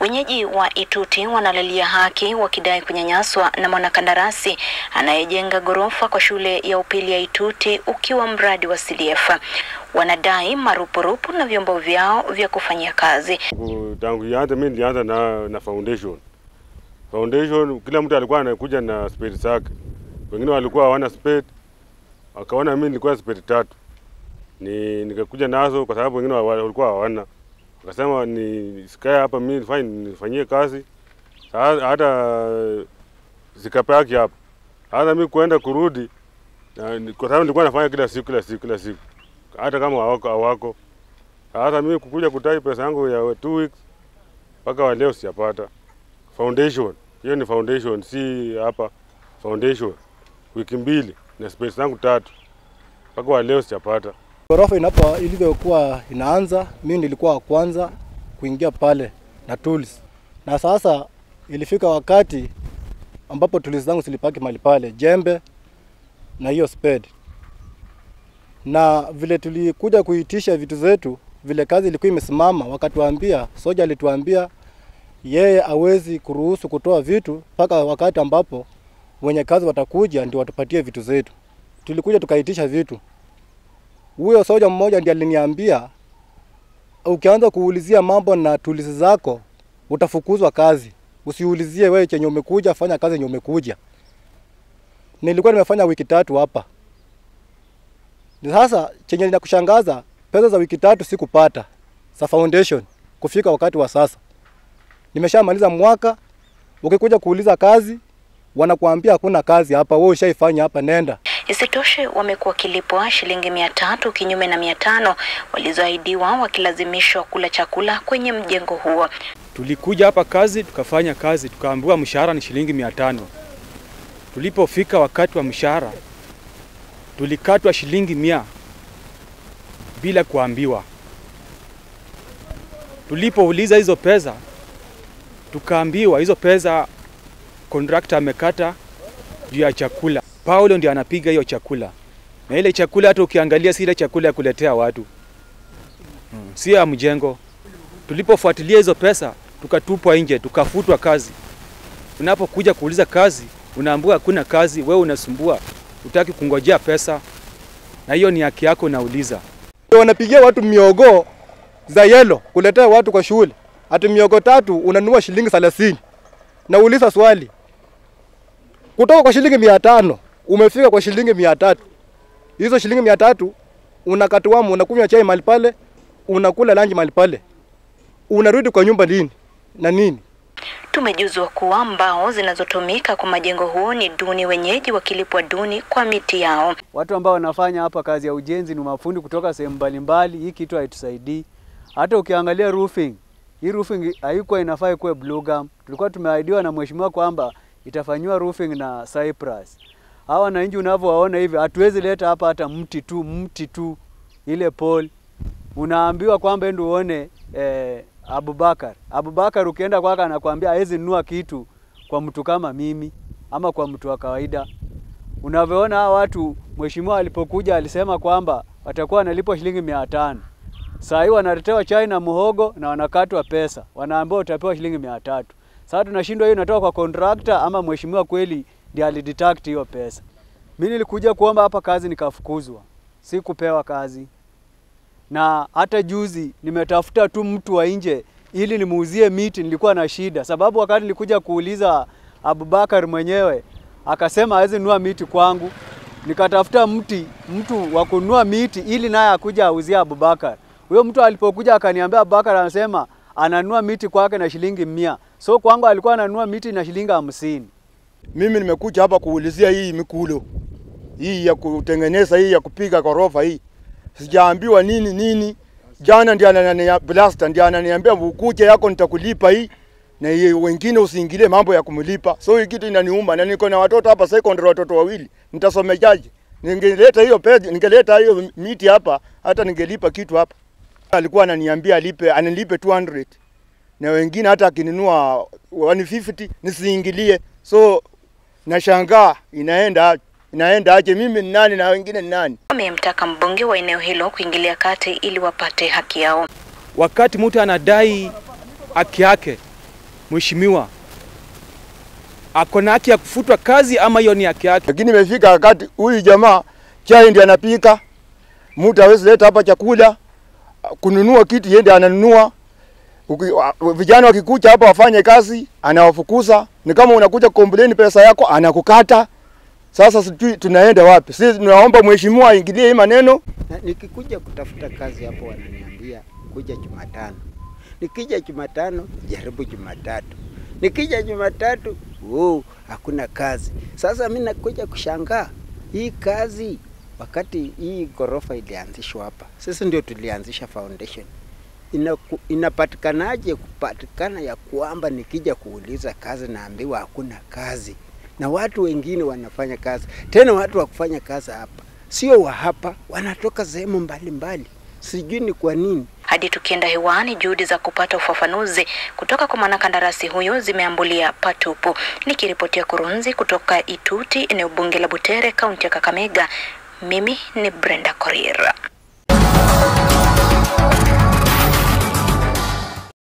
Wenyeji wa Ituti wanalalia haki wakidai kunyanyaswa na mwanakandarasi anayejenga ghorofa kwa shule ya upili ya Ituti ukiwa mradi wa CDF. Wanadai marupurupu na vyombo vyao vya kufanyia kazi. Tangu- Tangu ianze mimi nilianza na, na foundation. Foundation kila mtu alikuwa anakuja na spade zake. Wengine walikuwa hawana spade. Wakaona mimi nilikuwa na spade tatu. Ni nikakuja nazo kwa sababu wengine wa- walikuwa hawana. Wakasema ni sikae hapa mimi nifanye nifanyie kazi. Sasa hata sikapaki hapa. Hata mimi kuenda kurudi na, ni- kwa sababu nilikuwa nafanya kila siku kila siku kila siku. Hata kama hawako hawako. Sasa mimi kukuja kutai pesa yangu ya two weeks mpaka wa leo sijapata. Foundation hiyo ni foundation, si hapa foundation. Wiki mbili na space zangu tatu mpaka wa leo sijapata. Ghorofa inapo ilivyokuwa inaanza, mimi nilikuwa wa kwanza kuingia pale na tools, na sasa ilifika wakati ambapo tools zangu zilipaki mahali pale, jembe na hiyo spade, na vile tulikuja kuitisha vitu zetu, vile kazi ilikuwa imesimama, wakatuambia, soja alituambia yeye hawezi kuruhusu kutoa vitu mpaka wakati ambapo wenye kazi watakuja ndio watupatie vitu zetu. Tulikuja tukaitisha vitu huyo soja mmoja ndiye aliniambia ukianza kuulizia mambo na tulisi zako utafukuzwa kazi. Usiulizie wewe chenye umekuja, fanya kazi yenye umekuja. Nilikuwa nimefanya wiki tatu hapa. Ni Sasa chenye linakushangaza, pesa za wiki tatu sikupata za foundation kufika wakati wa sasa. Nimeshamaliza mwaka, ukikuja kuuliza kazi wanakuambia hakuna kazi hapa, wewe ushaifanya hapa, nenda. Isitoshe, wamekuwa wakilipwa shilingi mia tatu kinyume na mia tano walizoahidiwa wakilazimishwa kula chakula kwenye mjengo huo. Tulikuja hapa kazi tukafanya kazi, tukaambiwa mshahara ni shilingi mia tano. Tulipofika wakati wa mshahara tulikatwa shilingi mia bila kuambiwa. Tulipouliza hizo pesa, tukaambiwa hizo pesa kontrakta amekata juu ya chakula. Paulo ndio anapiga hiyo chakula, na ile chakula hata ukiangalia si ile chakula ya kuletea watu, hmm, sio ya mjengo. Tulipofuatilia hizo pesa tukatupwa nje, tukafutwa kazi. Unapokuja kuuliza kazi, unaambiwa hakuna kazi, wewe unasumbua, utaki kungojea pesa, na hiyo ni haki yako, unauliza. wanapigia watu miogo za yelo kuletea watu kwa shule. Ati miogo tatu unanunua shilingi 30. Nauliza swali, kutoka kwa shilingi mia tano umefika kwa shilingi mia tatu hizo shilingi mia tatu unakatuamu, unakunywa chai mahali pale, unakula lanji mahali pale, unarudi kwa nyumba lini na nini? Tumejuzwa kuwa mbao zinazotumika kwa majengo huo ni duni, wenyeji wakilipwa duni kwa miti yao. Watu ambao wanafanya hapa kazi ya ujenzi ni mafundi kutoka sehemu mbalimbali. Hii kitu haitusaidii. Hata ukiangalia roofing, hii roofing haikuwa inafaa ikuwe blue gum. Tulikuwa tumeahidiwa na mheshimiwa kwamba itafanyiwa roofing na Cyprus. Hawa wananchi unavyowaona hivi, hatuwezi leta hapa hata mti tu, mti tu, ile pole unaambiwa kwamba ende uone eh, Abubakar. Abubakar ukienda kwake anakuambia hawezi nunua kitu kwa mtu kama mimi ama kwa mtu wa kawaida. Unavyoona hawa watu, mheshimiwa alipokuja alisema kwamba watakuwa wanalipwa shilingi mia tano. Saa hii wanaletewa chai na muhogo na wanakatwa pesa, wanaambiwa utapewa shilingi mia tatu. Sasa tunashindwa hiyo inatoka kwa contractor ama mheshimiwa kweli ndiye alideduct hiyo pesa. Mimi nilikuja kuomba hapa kazi nikafukuzwa, sikupewa kazi na hata juzi nimetafuta tu mtu wa nje ili nimuuzie miti, nilikuwa na shida, sababu wakati nilikuja kuuliza Abubakar mwenyewe akasema hawezi nunua miti kwangu. Nikatafuta mti mtu wa kununua miti ili naye akuja auzie Abubakar. Huyo mtu alipokuja akaniambia Abubakar anasema ananunua miti kwake na shilingi mia, so kwangu alikuwa ananunua miti na shilingi hamsini. Mimi nimekuja hapa kuulizia hii mikulo hii ya kutengeneza hii ya kupiga ghorofa hii, sijaambiwa nini nini. Jana ndiye ananiambia Blaster ndiye ananiambia ukuje yako nitakulipa hii na hii wengine usiingilie mambo ya kumlipa. So hii kitu inaniuma na niko na watoto hapa secondary, watoto wawili, nitasomejaje? Ningeleta hiyo pesa, ningeleta hiyo miti hapa, hata ningelipa kitu hapa. Alikuwa ananiambia alipe, anilipe 200 na wengine hata akinunua 150 nisiingilie. So nashangaa inaenda inaenda aje? Mimi ni nani na wengine ni nani? Wamemtaka mbunge wa eneo hilo kuingilia kati ili wapate haki yao. Wakati mtu anadai haki yake, mheshimiwa ako na haki ya kufutwa kazi ama hiyo ni haki yake? Lakini imefika wakati huyu jamaa chai ndiye anapika, mtu hawezi leta hapa chakula, kununua kitu yeye ndiye ananunua. Uki, wa- vijana wakikuja hapa wafanye kazi, anawafukuza. Ni kama unakuja complain pesa yako, anakukata. Sasa sijui tunaenda wapi? Sisi tunaomba mheshimiwa aingilie hii maneno. Na nikikuja kutafuta kazi hapo wananiambia kuja Jumatano. Nikija Jumatano jaribu Jumatatu. Nikija Jumatatu oh, hakuna kazi. Sasa mimi nakuja kushangaa hii kazi wakati hii ghorofa ilianzishwa hapa. Sisi ndio tulianzisha foundation. Inaku, inapatikanaje kupatikana ya kwamba nikija kuuliza kazi naambiwa hakuna kazi, na watu wengine wanafanya kazi tena, watu wa kufanya kazi hapa sio wa hapa, wanatoka sehemu mbalimbali, sijui ni kwa nini. Hadi tukienda hewani, juhudi za kupata ufafanuzi kutoka kwa mwanakandarasi huyo zimeambulia patupu. Nikiripotia Kurunzi kutoka Ituti, eneo bunge la Butere, kaunti ya Kakamega, mimi ni Brenda Korir.